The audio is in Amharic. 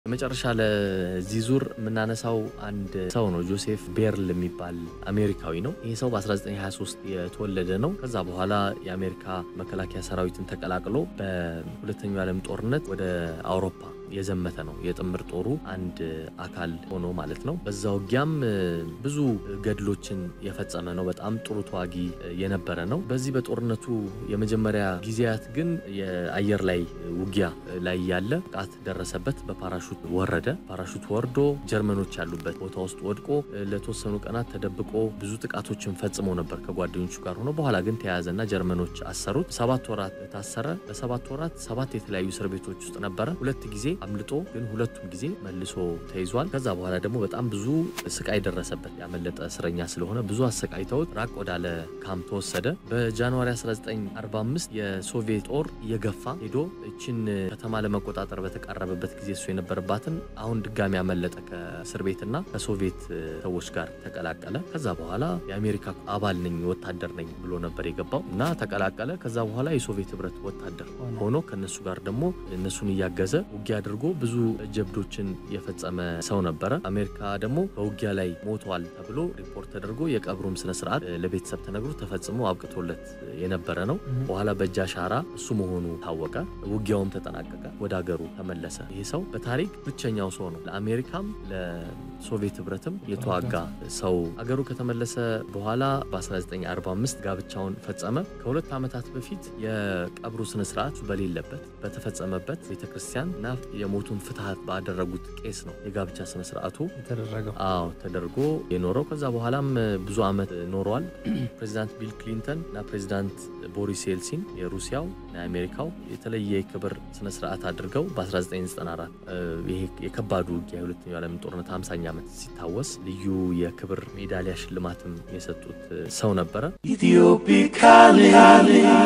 መጨረሻ ለዚህ ዙር የምናነሳው አንድ ሰው ነው። ጆሴፍ ቤርል የሚባል አሜሪካዊ ነው። ይህ ሰው በ1923 የተወለደ ነው። ከዛ በኋላ የአሜሪካ መከላከያ ሰራዊትን ተቀላቅሎ በሁለተኛው ዓለም ጦርነት ወደ አውሮፓ የዘመተ ነው። የጥምር ጦሩ አንድ አካል ሆኖ ማለት ነው። በዛ ውጊያም ብዙ ገድሎችን የፈጸመ ነው። በጣም ጥሩ ተዋጊ የነበረ ነው። በዚህ በጦርነቱ የመጀመሪያ ጊዜያት ግን የአየር ላይ ውጊያ ላይ ያለ ጥቃት ደረሰበት። በፓራሹት ወረደ። ፓራሹት ወርዶ ጀርመኖች ያሉበት ቦታ ውስጥ ወድቆ ለተወሰኑ ቀናት ተደብቆ ብዙ ጥቃቶችን ፈጽሞ ነበር ከጓደኞቹ ጋር ሆኖ። በኋላ ግን ተያያዘና ጀርመኖች አሰሩት። ሰባት ወራት ታሰረ። በሰባት ወራት ሰባት የተለያዩ እስር ቤቶች ውስጥ ነበረ። ሁለት ጊዜ አምልጦ ግን ሁለቱም ጊዜ መልሶ ተይዟል። ከዛ በኋላ ደግሞ በጣም ብዙ ስቃይ ደረሰበት። ያመለጠ እስረኛ ስለሆነ ብዙ አሰቃይተውት ራቅ ወዳለ ካምፕ ተወሰደ። በጃንዋሪ 1945 የሶቪየት ጦር እየገፋ ሄዶ እችን ከተማ ለመቆጣጠር በተቃረበበት ጊዜ እሱ የነበረባትን አሁን ድጋሚ ያመለጠ ከእስር ቤትና ከሶቪየት ሰዎች ጋር ተቀላቀለ። ከዛ በኋላ የአሜሪካ አባል ነኝ ወታደር ነኝ ብሎ ነበር የገባው እና ተቀላቀለ። ከዛ በኋላ የሶቪየት ህብረት ወታደር ሆኖ ከነሱ ጋር ደግሞ እነሱን እያገዘ ውጊያ አድርጎ ብዙ ጀብዶችን የፈጸመ ሰው ነበረ። አሜሪካ ደግሞ በውጊያ ላይ ሞቷል ተብሎ ሪፖርት ተደርጎ የቀብሩም ስነስርዓት ለቤተሰብ ተነግሮ ተፈጽሞ አብቅቶለት የነበረ ነው። በኋላ በእጅ አሻራ እሱ መሆኑ ታወቀ። ውጊያውም ተጠናቀቀ። ወደ ሀገሩ ተመለሰ። ይህ ሰው በታሪክ ብቸኛው ሰው ነው። ለአሜሪካም ለሶቪየት ህብረትም የተዋጋ ሰው ሀገሩ ከተመለሰ በኋላ በ1945 ጋብቻውን ፈጸመ። ከሁለት ዓመታት በፊት የቀብሩ ስነስርዓት በሌለበት በተፈጸመበት ቤተክርስቲያን እና የሞቱን ፍትሐት ባደረጉት ቄስ ነው የጋብቻ ስነስርዓቱ የተደረገው። አዎ ተደርጎ የኖረው። ከዛ በኋላም ብዙ ዓመት ኖረዋል። ፕሬዚዳንት ቢል ክሊንተን እና ፕሬዚዳንት ቦሪስ ኤልሲን የሩሲያው እና የአሜሪካው የተለየ የክብር ስነስርዓት አድርገው በ1994 ይሄ የከባዱ ውጊያ የሁለተኛው ዓለም ጦርነት 50ኛ ዓመት ሲታወስ ልዩ የክብር ሜዳሊያ ሽልማትም የሰጡት ሰው ነበረ። Ethiopia calling.